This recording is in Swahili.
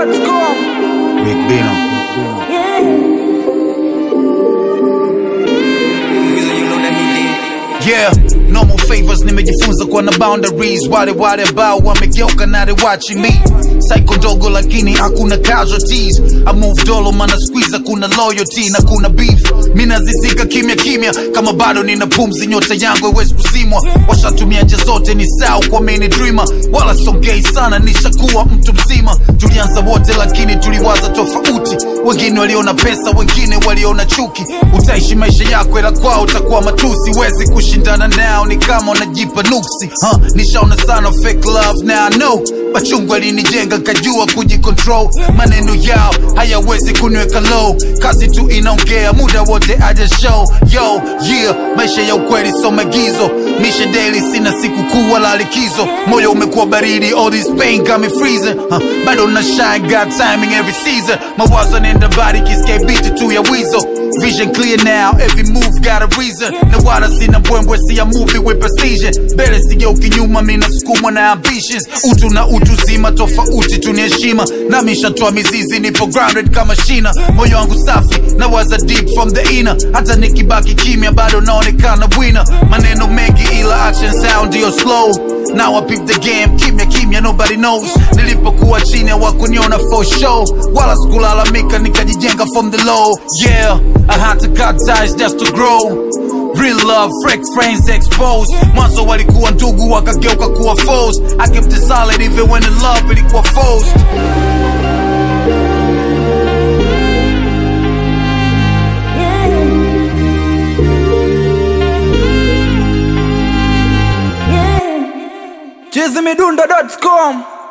chizimidundo.com Big Bino. Yeah, normal favors nimejifunza kuwa na boundaries. Wale wale ambao wamegeuka na they watching me. Psycho ndogo lakini hakuna casualties. I move dolo mana squeeze kuna loyalty na kuna beef. Mimi nazizika kimya kimya kama bado nina pumzi, nyota yangu haiwezi kusimwa. Washatumia njia zote ni sawa kwa mini dreamer, wala songei sana, nishakuwa mtu mzima. Tulianza wote lakini tuliwaza tofauti. Wengine waliona pesa, wengine waliona chuki. Utaishi maisha yako ila kwao utakuwa matusi. Wezi kushindana nao, ni kama unajipa nuksi. Huh, nishaona sana fake love now I know. Machungu alinijenga kajua kujicontrol. Maneno yao hayawezi kuniweka low. Kazi tu inaongea muda wote aja show. Yo, yeah, maisha ya ukweli so maagizo. Mishe daily sina siku kuu wala likizo. Moyo umekuwa baridi, all this pain got me freezing. Huh, bado na shine, got timing every season. Mawazo nenda body kisikia beat tu ya wizo. Vision clear now, every move got a reason. Na wala sina mbwembwe, si a movie with precision. Mbele sigeuki nyuma, mimi nasukumwa na ambitions. Utu na utu zima, tofauti tu ni heshima. Nami nishatoa mizizi, nipo grounded kama shina. Moyo wangu safi, na waza deep from the inner. Hata nikibaki kimya, bado naonekana winner. Maneno mengi ila action sound ndio slow. Now I peep the game, kimya kimya, nobody knows. Nilipokuwa chini hawakuniona for show, wala sikulalamika, nikajijenga from the low. Yeah, I had to cut ties just to grow. Real love, fake friends exposed. Mwanzo walikuwa ndugu wakageuka kuwa foes. I kept it solid even when the love ilikuwa forced. chizimidundo.com